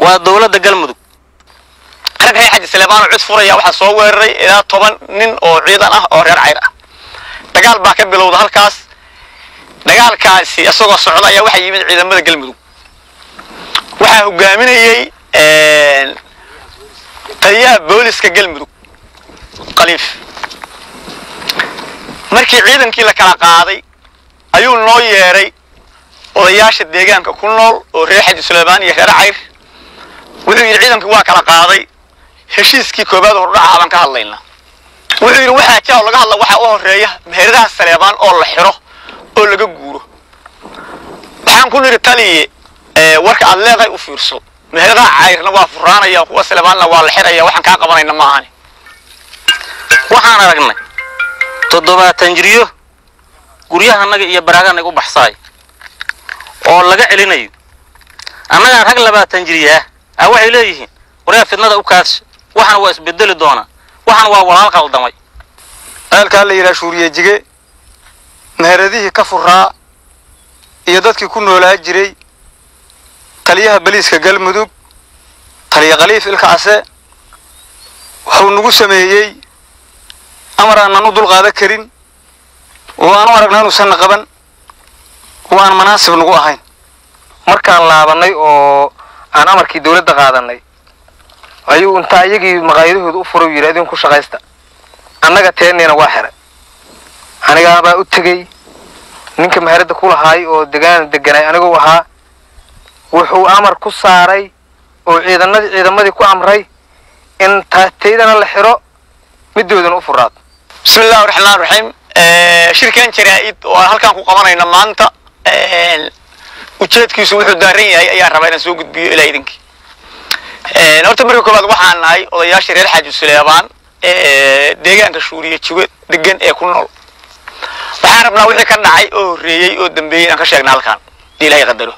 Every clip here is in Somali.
waa dowladda galmudug rag reer xaji saleebaan oo cid furaya waxaa soo weeraray ilaa toban nin oo ciidan ah oo reer cayr ah dagaal baa ka bilowda halkaas dagaalkaasi isagoo socda ayaa waxaa yimid ciidamada galmudug waxaa hogaaminayey taliyaha booliska galmudug khaliif markii ciidankii la kala qaaday ayuu noo yeedhay odayaasha deegaanka ku nool oo reer xaji suleymaan iyo reer cayr wuxuu yidhi ciidankii waa kala qaaday heshiiskii koobaad hordhaca baan ka hadlaynaa wuxuu yidhi waxaa jaa oo laga hadla waxaa u horeeya meheradaha saleebaan oo la xiro oo laga guuro waxaan ku nidhi taliye warka aad leedahay u fiirso meheradaha cayrna waa furaanaya kuwa saleebaanna waa la xiraya waxaan kaa qabanayna maahani waxaan aragnay toddobaatan jiryo guryahanaga iyo baraaganaga u baxsaay oo laga celinayo annagaan rag labaatan jiryaah ah waxay leeyihiin waryaa fidnada u kaadsa waxana waa isbedeli doonaa waxana waa walaal qaldamay ceelkaa la yidhaha shuuriye meheradihii ka furaa iyo dadkii ku noolaa jiray taliyaha beliiska galmudug taliya khaliif ilkacse wuxuu nagu sameeyey amar aanan u dulqaadan karin oo aan u aragna inuusanna qaban oo aan manaasib nagu ahayn markaan laabanay oo aan amarkii dawladda qaadanay ayuu intaa iyagii maqaayadahooda u fura yidhi idinku shaqaysta annaga teenniina waa xiray anigaabaa u tegey ninka meheradda ku lahaay oo degaan deganay aniguu ahaa wuxuu amar ku saaray oo ciidanadii ciidamadii ku amray in taataydana la xiro midoodana u furaado bismi illahi raxmaan raxiim shirkan jaraa-id oo aan halkaan ku qabanayna maanta ujeedkiisu wuxuu daaran yahay ayaan rabaa inaan soo gudbiyo ilaa idinkii horta marka koowaad waxaan nahay odayaashii reer xaaji suleebaan deegaanka shuuriye jugo degan ee ku nool waxaan rabnaa wixii ka dhacay oo horreeyey oo dambeeyey inaan ka sheegna halkaan hadii ilahay qadaro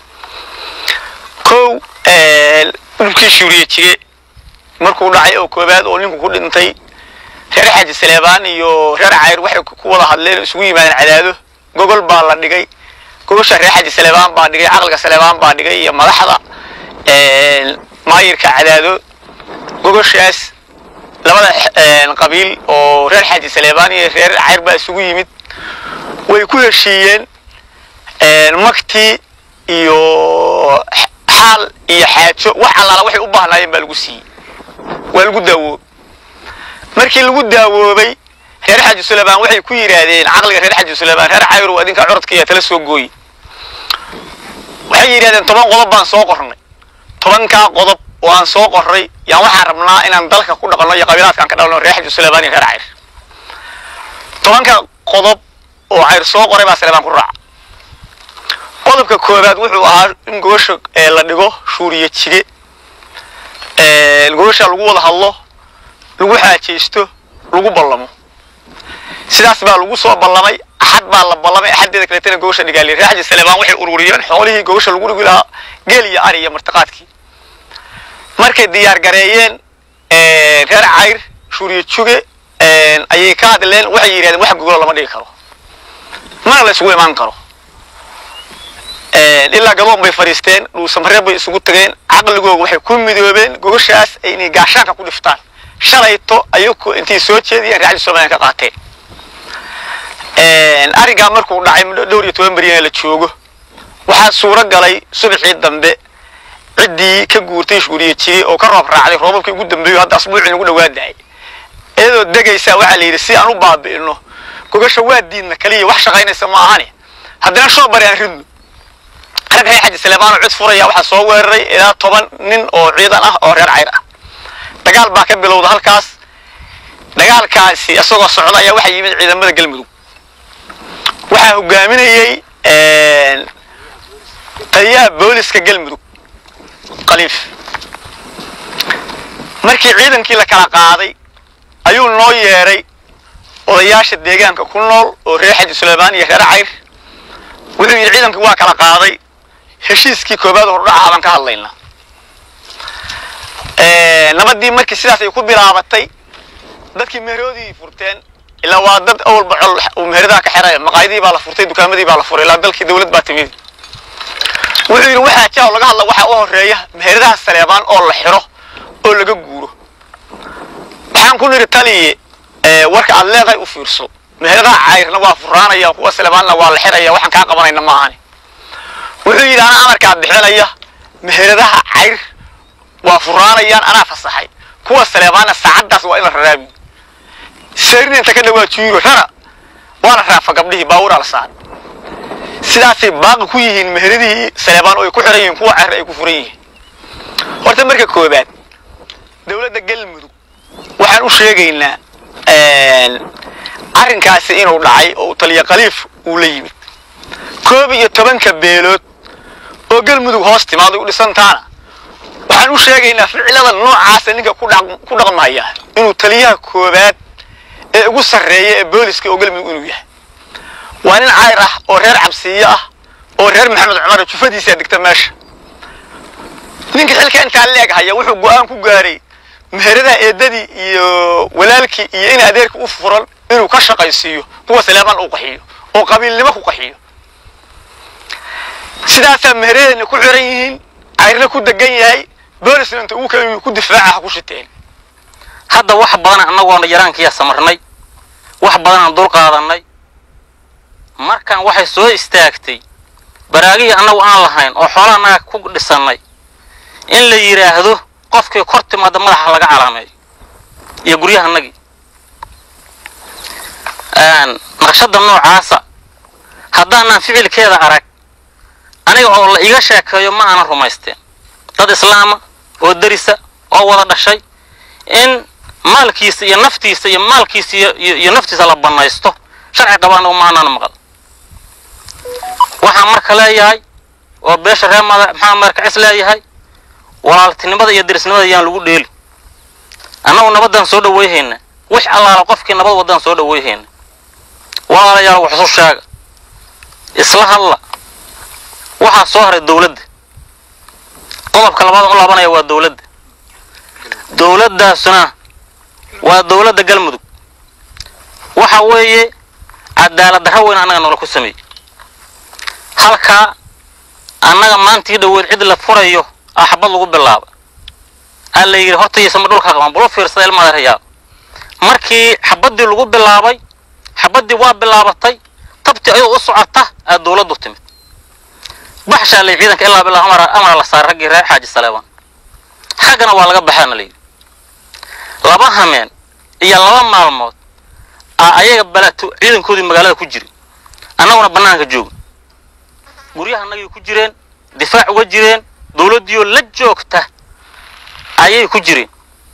kow dhulkii shuuriye jige markuu dhacay oo koobaad oo ninku ku dhintay reer xaaji saleebaan iyo reer cayr waxay ku wada hadleen isugu yimaadeen cadaado gogol baa la dhigay gogosha reer xaaji saleebaan baa dhigay caqliga saleebaan baa dhigay iyo madaxda maayirka cadaado gogoshaas labada qabiil oo reer xaaji saleebaan iyo reer cayr baa isugu yimid way ku heshiiyeen maktii iyo xaal iyo xaajo wax allaala waxay u baahnaayeen baa lagu siiyey waa lagu daawoob markii lagu daawoobay reer xaaji suleymaan waxay ku yidhaahdeen caqliga reer xaaji suleymaan reer cayrow adinka curadka iyo tala soo gooye waxay yidhahdeen toban qodob baan soo qornay tobankaa qodob oo aan soo qorray yaan waxaan rabnaa inaan dalka ku dhaqanno iyo qabiilaadkaan ka dhalno reer xaaji suleymaan iyo reer cayr tobanka qodob oo cayr soo qoray baa saleebaan ku raaca qodobka koobaad wuxuu ahaa in gogosha la dhigo shuuriye jige gogosha lagu wada hadlo lagu xaajaysto lagu ballamo sidaas baa lagu soo ballamay axad baa la ballamay axaddeeda kaleetana gogosha dhigaali reer xaji saleebaan waxay ururiyeen xoolihii gogosha lagu dhigi lahaa geel iyo ari iyo martiqaadkii markay diyaar gareeyeen reer cayr shuuriye juge ayay ka hadleen waxay yidhahdeen wax gogolo lama dhigi karo mana la isugu imaan karo ilaa gadoon bay fadhiisteen dhuusamareeb bay isugu tageen caqligooga waxay ku midoobeen gogoshaas inay gaashaanka ku dhiftaan shalayto ayagu intay soo jeediyeen reer xaji soomaaliya ka qaateen arrinkaa markuu dhacay muddo dhowr iyo toban beryana la joogo waxaa suuro galay subaxii dambe ciddii ka guurtay shuuriye jiri oo ka roob raacday roobabkii ugu dambeeyo hadda asbuucii nagu dhawaadahay iyadoo degaysaa waxaa la yidhi si aan u baabi'ino gogasha waa diidna kaliya wax shaqaynaysa ma ahani haddana shoo bari aan ridno rag reer xaji saleebaan oo cid furaya waxaa soo weeraray ilaa toban nin oo ciidan ah oo reer cayr ah dagaal baa ka bilowda halkaas dagaalkaasi isagoo socda ayaa waxaa yimid ciidamada galmudug waxaa hogaaminayey taliyaha booliska galmudug khaliif markii ciidankii la kala qaaday ayuu noo yeedhay odayaasha deegaanka ku nool oo reer xaji suleymaan iyo reer cayr wuxuu yidhi ciidankii waa kala qaaday heshiiskii koobaad hordhaca baan ka hadlaynaa nabadii markii sidaas ay ku bilaabatay dadkii meheroodii furteen ilaa waa dad awalba col uu meheradaha ka xiraya maqaayadii baa la furtay dukaamadii baa la furay ilaa dalkii dawlad baa timid wuxuu yidhi waxaa jaa laga hadla waxaa u horeeya meheradaha saleebaan oo la xiro oo laga guuro waxaan ku nidhi taliye warka aad leedahay u fiirso meheradaha cayrna waa furaanaya kuwa saleebaanna waa la xiraya waxaan kaa qabanayna maahani wuxuu yidhi anaa amarkaa bixinaya meheradaha cayr waa furaanayaan anaa fasaxay kuwa saleebaanna saacaddaas waa in la raraabi sayrina inta ka dhawaa jiiro rara waana raafa gabdhihii baaburaa la saaray sidaasay baaqi ku yihiin meheradihii saleebaan oo ay ku xiran yihiin kuwa cayr ay ku furan yihiin horta marka koobaad dowladda galmudug waxaan u sheegaynaa arrinkaasi inuu dhacay oo taliya khaliif uu la yimid koob iyo tobanka beelood oo galmudug hoos timaaday u dhisantaana waxaan u sheegaynaa ficilada noocaasa ninka ku dhaqmaya inuu taliyaha koobaad ee ugu sarreeya ee booliska oo galmudug inuu yahay waa nin cayr ah oo reer cabsiiyo ah oo reer maxamed cumar jufadiisaa degta meesha ninka xilka intaa leeg haya wuxuu go-aan ku gaaray meheradaha eedadii iyo walaalkii iyo in adeerka u furan inuu ka shaqaysiiyo kuwa saleebaan uu qaxiyo oo qabiilnimo ku qaxiyo sidaasaa meheradeenna ku xiran yihiin cayrna ku degan yahay boolisna inta ugu kala ku difaaca ha ku shiteen hadda wax badan annagoona yaraankiyaa samarnay wax badanaan dul qaadannay markan waxay soo istaagtay baraagihii annagu aan lahayn oo xoolaha annaga ku dhisannay in la yidhaahdo qofkii kor timaada madaxa laga calaameeyo iyo guryahanagii naqshada noocaasa haddaanaan ficilkeeda arag aniga oo la iga sheekeeyo ma aanan rumaysteen dad islaama oo derisa oo wada dhashay in maalkiisa iyo naftiisa iyo maalkiisa iyo naftiisa la bannaysto sharci qaba anagu ma aanan maqal waxaan marka leeyahay oo beesha reer maxamed markacis leeyahay walaaltinimada iyo derisnimada yaan lagu dheeli annagu nabaddaan soo dhaweyhayna wix allaala qofkii nabad waddaan soo dhaweyhayna walaalayaal wax isu sheega isla hadla waxaa soo haray dawladda qodobka labaad u laabanaya waa dawladda dawladdaasuna waa dawladda galmudug waxa weeye cadaalad darra weyn annaga noola ku sameeyey halkaa annaga maantii dhoweed cid la furayo aa xabad lagu bilaaba aa la yidhi horta yasama dhulka qaban bal u fiirsada ilma adeeryaal markii xabaddii lagu bilaabay xabaddii waa bilaabatay tabtii ayadoo u socota aa dawladdu timid baxshaa lay ciidanka ilaa bilaa amara amara la saaray raggii reer xaaji saleebaan xaggana waa laga baxaana layidhi laba hameen iyo laba maalmood aa ayaga balaato ciidankoodii magaalada ku jiri annaguna bannaanka jooga guryahanagay ku jireen difaac uga jireen dawladdiioo la joogta ayay ku jireen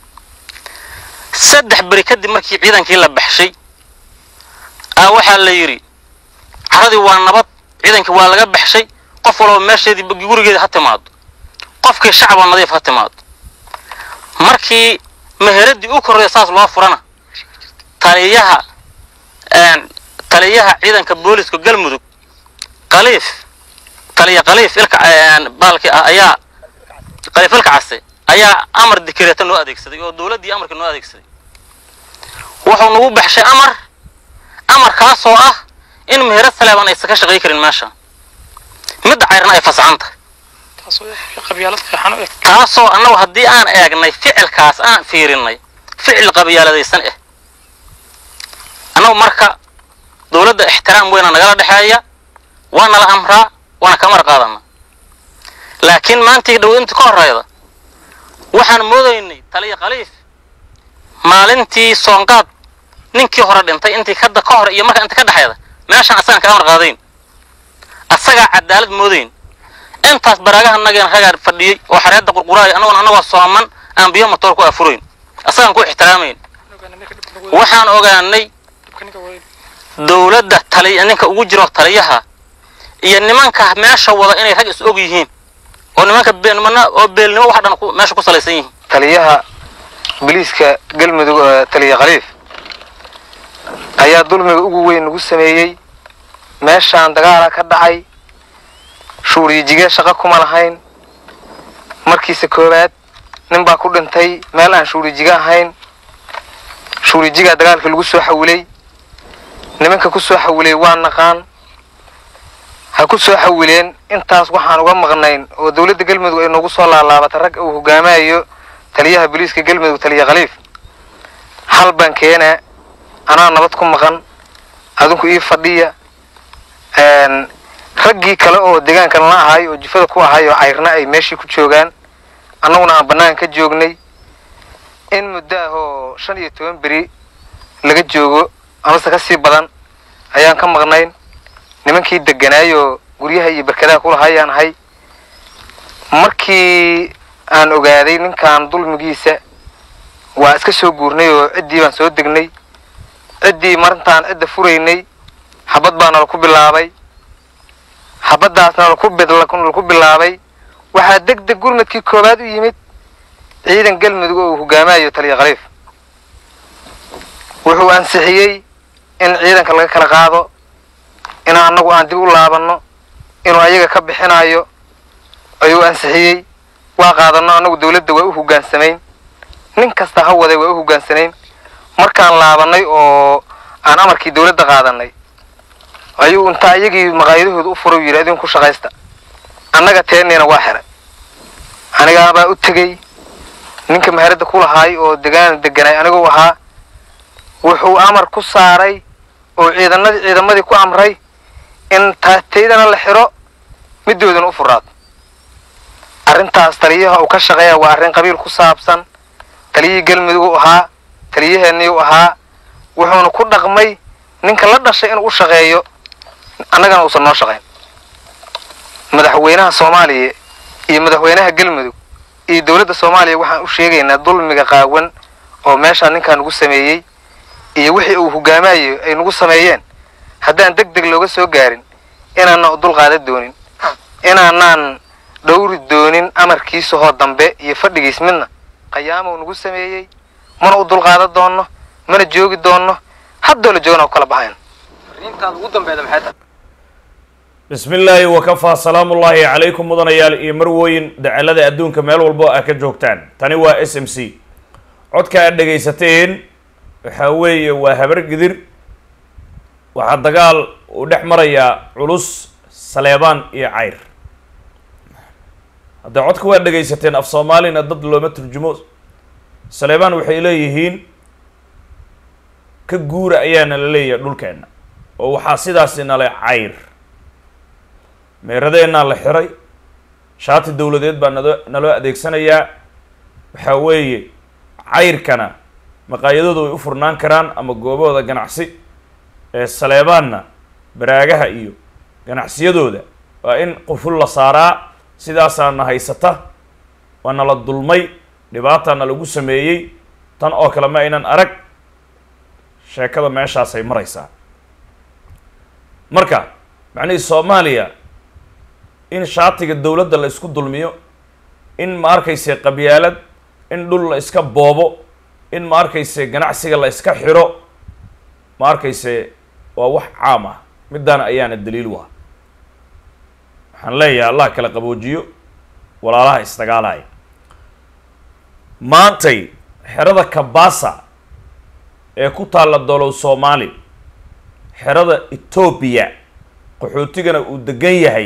saddex beri kadib markii ciidankii la baxshay aa waxaa la yidhi caradii waa nabad ciidankii waa laga baxshay qof walba meesheedii gurigeeda ha timaado qofkii shacaba nadiif ha timaado markii meheradii u korreeya saas loo furana taliyaha taliyaha ciidanka booliska galmudug khaliif taliya khaliif ilka baalki ah ayaa khaliif ilka case ayaa amar dikreeta noo adeegsaday oo dawladdii amarka noo adeegsaday wuxuu nagu baxshay amar amarkaasoo ah in meherad saleebaan aysan ka shaqay karin meesha midda cayrna ay fasaxan tahay taasoo annagu haddii aan eegnay ficilkaas aan fiirinay ficil qabyaaladaysan ah annagu marka dawladda ixtiraam weyna nagala dhexeeya waa nala amraa waana kamar qaadana laakiin maantii dhow intii ka horeyda waxaan moodaynay taliya khaliif maalintii soonqaad ninkii hore dhintay intii kada ka hor iyo marka inta ka dhexeeda meeshaan asagaan ka amar qaadayn asagaa cadaalad moodayn intaas baraagaha nageena ragaa fadhiyey oo xareedda qurquraaya annaguna annagoo sooman aan biyo matoor ku afurayn asagaan ku ixtiraamayn waxaan ogaanay dawladda taliya ninka ugu jiro taliyaha iyo nimanka meesha wada inay rag is og yihiin oo nimanka beenimana oo beelnimo wax dhan meesha ku salaysan yihiin taliyaha biliiska galmudug ee taliya khaliif ayaa dulmiga ugu weyn nagu sameeyey meeshaan dagaala ka dhacay shuuriyijige shaqo kuma lahayn markiisa koowaad nin baa ku dhintay meel aan shuurijiga ahayn shuurijigaa dagaalka lagu soo xawilay nimanka ku soo xawilay waa naqaan ha ku soo xawileen intaas waxaan uga maqnayn oo dowladda galmudug ay noogu soo laalaabatay rag uu hogaamayo taliyaha booliiska galmudug taliya khaliif hal baan keenaa anaa nabad ku maqan adinku ii fadhiya raggii kale oo deegaankan la ahay oo jifada ku ahay oo cayrna ay meeshii ku joogaan annaguna aan bannaan ka joognay in muddo ah oo shan iyo toban beri laga joogo amase ka sii badan ayaan ka maqnayn nimankii deganaayoo guryaha iyo berkadaha kulahayaan ahay markii aan ogaaday ninkan dulmigiisa waa iska soo guurnay oo ciddii baan soo degnay ciddii marintaan cidda furaynay xabad baa nala ku bilaabay xabaddaasna laku bilaabay waxaa deg deg gurmadkii koowaad u yimid ciidan galmudug oo uu hogaamayo taliya khaliif wuxuu ansixiyey in ciidanka laga kala qaado in annagu aan dib u laabanno inuu ayaga ka bixinayo ayuu ansixiyey waa qaadanno annagu dawladda waa u hogaansamayn nin kasta ha waday waa u hogaansanayn markaan laabannay oo aan amarkii dawladda qaadanay ayuu intaa iyagii maqaayadahooda u fura yidhi idinku shaqaysta annaga teenniina waa xiray anigaabaa u tegey ninka maharadda ku lahaay oo degaan deganay aniguu ahaa wuxuu amar ku saaray oo ciidanadii ciidamadii ku amray in taataydana la xiro middoodana u furaado arrintaas taliyaha uu ka shaqeeya waa arrin qabiil ku saabsan taliyihii galmudug u ahaa taliyaheenii u ahaa wuxuuna ku dhaqmay ninka la dhashay inuu u shaqeeyo annagana uusan noo shaqayn madaxweynaha soomaaliya iyo madaxweynaha galmudug iyo dowladda soomaaliya waxaan u sheegaynaa dulmiga qaawan oo meeshaa ninkaa nagu sameeyey iyo wixii uu hogaamayo ay nagu sameeyeen haddaan deg deg looga soo gaarin inaanaan u dulqaada doonin inaanaan dhowri doonin amarkiisa hoo dambe iyo fadhigiis midna qayaamou nagu sameeyey mana u dulqaada doonno mana joogi doonno haddoo la joogana ku kala baxayn bismi illaahi wakafaa salaamu ullaahi calaykum mudanayaal iyo marwooyin dacalada adduunka meel walbo a ka joogtaan tani waa s m c codka aad dhegaysateen waxaa weeye waa habar gidir waxaa dagaal uu dhex marayaa culus saleebaan iyo cayr haddee codka waad dhegaysateen af soomaalina dad looma turjumo saleebaan waxay leeyihiin ka guura ayaana la leeyahay dhulkeenna oo waxaa sidaasi nale cayr meeradeenaa la xiray shaati dowladeed baa nado naloo adeegsanayaa waxaa weeye cayrkana maqaayadooda way u furnaan karaan ama goobahooda ganacsi ee saleebaanna baraagaha iyo ganacsiyadooda waa in quful la saaraa sidaasaana haysata waa nala dulmay dhibaataana lagu sameeyey tan oo kale ma aynan arag sheekada meeshaasay maraysaa marka macnihii soomaaliya in shaatiga dowladda la isku dulmiyo in ma arkayse qabyaalad in dhul la iska boobo in ma arkayse ganacsiga la iska xiro ma arkayse waa wax caam ah middaana ayaana daliil u ah waxaan leeyahay allah kala qaboojiyo walaalaha isdagaalaya maantay xerada kabasa ee ku taalla dolow soomaali xerada etoobiya qaxootigana uu degan yahay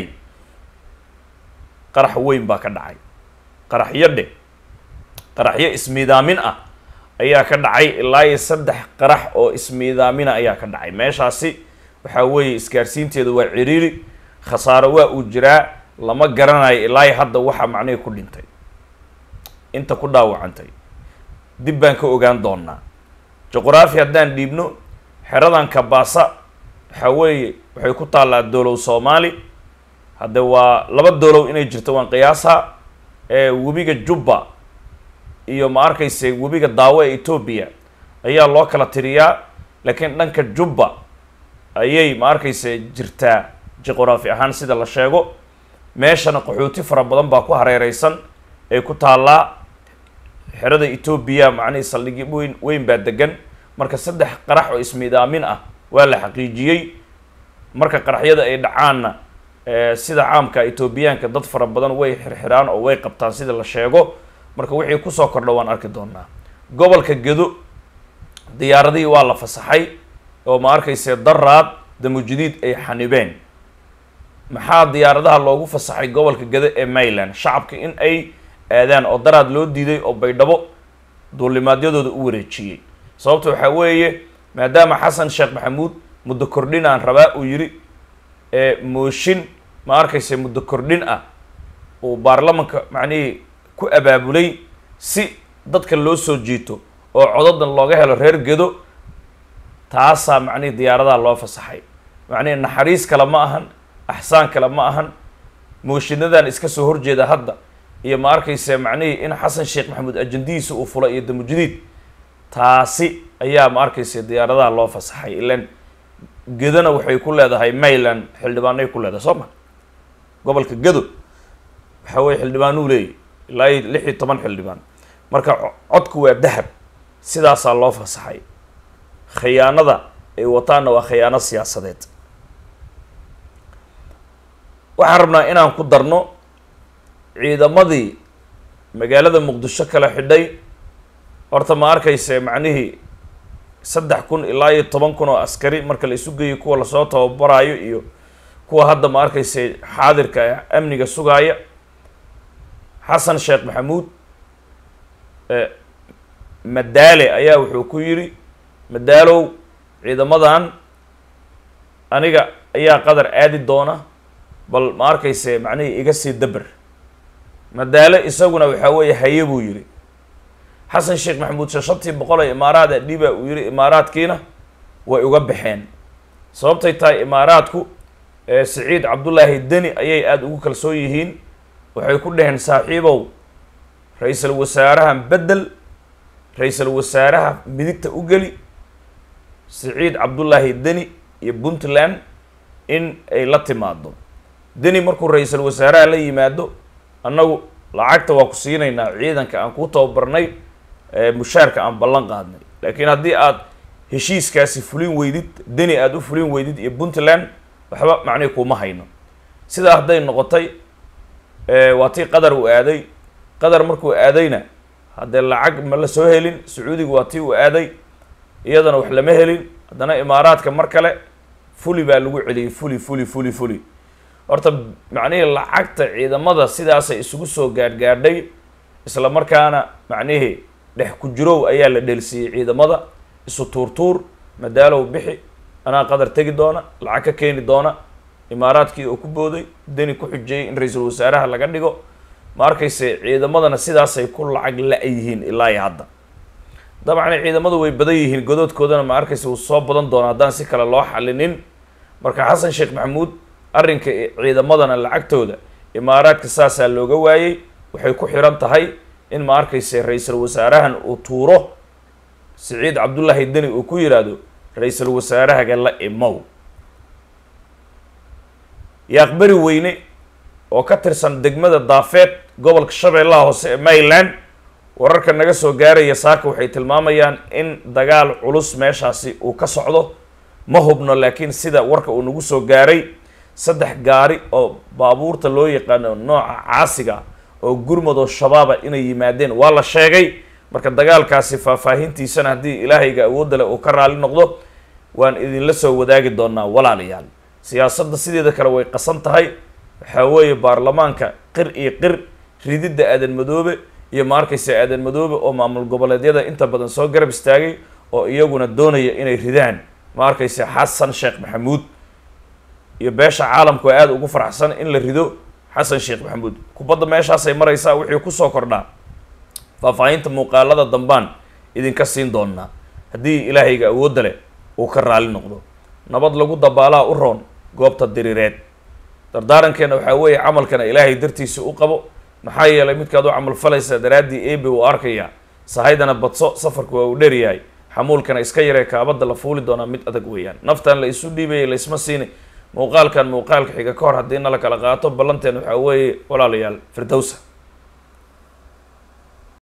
qarax weyn baa ka dhacay qaraxyo dhe qaraxyo ismiidaamin ah ayaa ka dhacay ilaa iyo saddex qarax oo ismiidaamina ayaa ka dhacay meeshaasi waxaa weeye isgaarsiinteeda waa ciriiri khasaaro waa uu jiraa lama garanayo ilaa iyo hadda waxaa macnihii ku dhintay inta ku dhaawacantay dib baan ka ogaan doonaa juqraafi haddaan dhiibno xeradan kabaasa waxaa weeye waxay ku taallaa doolow soomaali hadde waa laba doolow inay jirto waan qiyaasaa ee webiga jubba iyo ma arkayse webiga daawo ee etoobiya ayaa loo kala tiriyaa laakiin dhanka jubba ayay ma arkayse jirtaa juqraafi ahaan sida la sheego meeshana qaxooti fara badan baa ku hareereysan ee ku taallaa xerada etoobiya macnihii saldhigi weyn weyn baa degan marka saddex qarax oo ismiidaamin ah waa la xaqiijiyey marka qaraxyada ay dhacaanna sida caamka etoobiyaanka dad fara badan way xirxiraan oo way qabtaan sida la sheego marka wixii kusoo kordha waan arki doonaa gobolka gedo diyaaradihii waa la fasaxay oo ma arkayse daraad damujadiid ay xanibeen maxaa diyaaradaha loogu fasaxay gobolka gado ee mayland shacabka in ay aadaan oo daraad loo diiday oo baydhabo duulimaadyadooda u wareejiyey sababta waxaa weeye maadaama xasan sheekh maxamuud muddo kordhin aan rabaa uu yidhi ee mooshin ma arkaysa muddo kordhin ah uu baarlamanka macnihii ku abaabulay si dadka loo soo jiito oo codadan looga helo reer gedo taasaa macnihii diyaaradaha loo fasaxay macnihii naxariis kale ma ahan axsaan kale ma ahan mooshiinadan iska soo horjeeda hadda iyo ma arkaysa macnihii in xasan sheekh maxamuud ajandihiisa uu fulay iyo damujadiid taasi ayaa ma arkaysa diyaaradaha loo fasaxay ilan gedona waxay ku leedahay mayland xildhibaanay ku leedahay soo ma gobolka gedo waxa weye xildhibaanuu leeyahy ilaa iyo lix iyo toban xildhibaan marka co- codku waa dahab sidaasaa loo fasaxay khiyaanada ay wataanna waa khiyaano siyaasadeed waxaan rabnaa inaan ku darno ciidamadii magaalada muqdisho kala xidhay horta ma arkayse macnihii saddex kun ilaa iyo toban kun oo askari marka la isu geeyo kuwa lasoo tababaraayo iyo kuwa hadda ma arkayse xaadirka ee amniga sugaaya xasan sheekh maxamuud eh, madaale ayaa wuxuu ku yidhi madaalow ciidamadan aniga ayaa qadar aadi doona bal ma arkayse macnihii iga sii daber madaale isaguna waxaa weeye haye buu yidhi xasan sheekh maxamuud she shantii boqol ee imaaraada dhiba uu yidhi imaaraadkiina way uga baxeen sababtay tahay imaaraadku ee siciid cabdullaahi deni ayay aada ugu kalsoon yihiin waxay ku dhaheen saaxiibow ra-iisul wasaarahan beddel ra-iisul wasaaraha midigta u geli siciid cabdullaahi deni iyo puntland in ay la timaado deni markuu ra-iisul wasaaraha la yimaado annagu lacagta waa ku siinaynaa ciidanka aan kuu tababarnay ee mushaarka aan ballan qaadnay laakiin haddii aad heshiiskaasi fulin weydid deni aada u fulin weydid iyo puntland waxba macnihi kuma hayno sidaa hadday noqotay ee waa tii qadar uu aaday qadar markuu aadayna haddee lacag ma la soo helin sacuudiga waa tii uu aaday iyadana wax lama helin haddana imaaraadka mar kale fuli baa lagu celiyey fuli fuli fuli fuli horta macnihii lacagta ciidamada sidaasay isugu soo gaadhgaadhay isla markaana macnihii dhex ku jirow ayaa la dheelsiiyey ciidamada isu tuurtuur madaalow bixi anaa qadar tegi doona lacag ka keeni doona imaaraadkii oo ku booday deni ku xujeeyey in ra-iisul wasaaraha laga dhigo ma arkayse ciidamadana sidaasay ku lacag la-yihiin ilaa iyo hadda dabcan ciidamadu way badan yihiin godoodkoodana ma arkayse wuu soo badan doona haddaan si kale loo xalinin marka xasan sheekh maxamuud arrinka ciidamadana lacagtooda imaaraadka saasaa looga waayey waxay ku xiran tahay in ma arkayse ra-iisul wasaarahan uu tuuro siciid cabdullaahi deni uu ku yidhaahdo ra-iisul wasaarahaga la imow yaaqbari weyne oo ka tirsan degmada daafeed gobolka shabeellaha hoose ee maryland wararka naga soo gaaraya saaka waxay tilmaamayaan in dagaal culus meeshaasi uu ka socdo ma hubno laakiin sida warka uu nagu soo gaaray saddex gaari oo baabuurta loo yaqaano nooca caasiga oo gurmad oo shabaaba inay yimaadeen waa la sheegay marka dagaalkaasi faahfaahintiisana haddii ilaahayga awoodda leh uu ka raali noqdo waan idinla soo wadaagi doonaa walaalayaal siyaasadda sideeda kale way qasan tahay waxaa weeye baarlamaanka qir iyo qir rididda aadan madoobe iyo ma arkaysa aadan madoobe oo maamul goboleedyada inta badan soo garab istaagay oo iyaguna doonaya inay ridaan ma arkaysa xasan sheekh maxamuud iyo beesha caalamku waa aada ugu faraxsan in la rido xasan sheekh maxamuud kubadda meeshaasay maraysaa wixii kusoo kordhaa faahfaahinta muuqaalada dambaan idinka siin doonaa haddii ilaahayga awoodda leh uu ka raali noqdo nabad lagu dabaalaa u roon goobta diriireed dardaarankeena waxaa weeye camalkana ilaahay dartiisa u qabo maxaa yeelay midkaad u camal falaysa daraaddii ebe uu arkayaa sahaydana badso safarku waa uu dheryahay xamuulkana iska yaree kaabadda la fuuli doonaa mid adag weeyaan naftan la isu dhiibayay laysma siini muuqaalkan muuqaalka xiga ka hor haddii na la kala qaato ballanteen waxaa weeye walaalayaal firdowsa